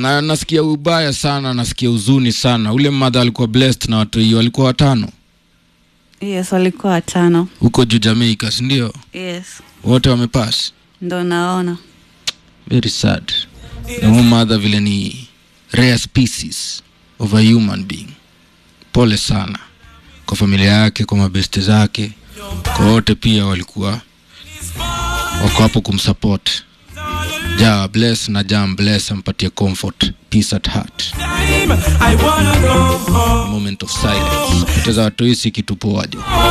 na nasikia ubaya sana nasikia huzuni sana ule mmadha alikuwa blessed na watu hiyo walikuwa watano yes walikuwa watano huko juu jamaica sindio yes wote wamepass ndo naona very sad na huyu mother vile ni rare species of a human being pole sana kwa familia yake kwa mabeste zake kwa wote pia walikuwa wako hapo kumsupport ja bless na jam bless ampatie comfort peace at heart I wanna go home. moment of silence poteza watu hii si kitu poajo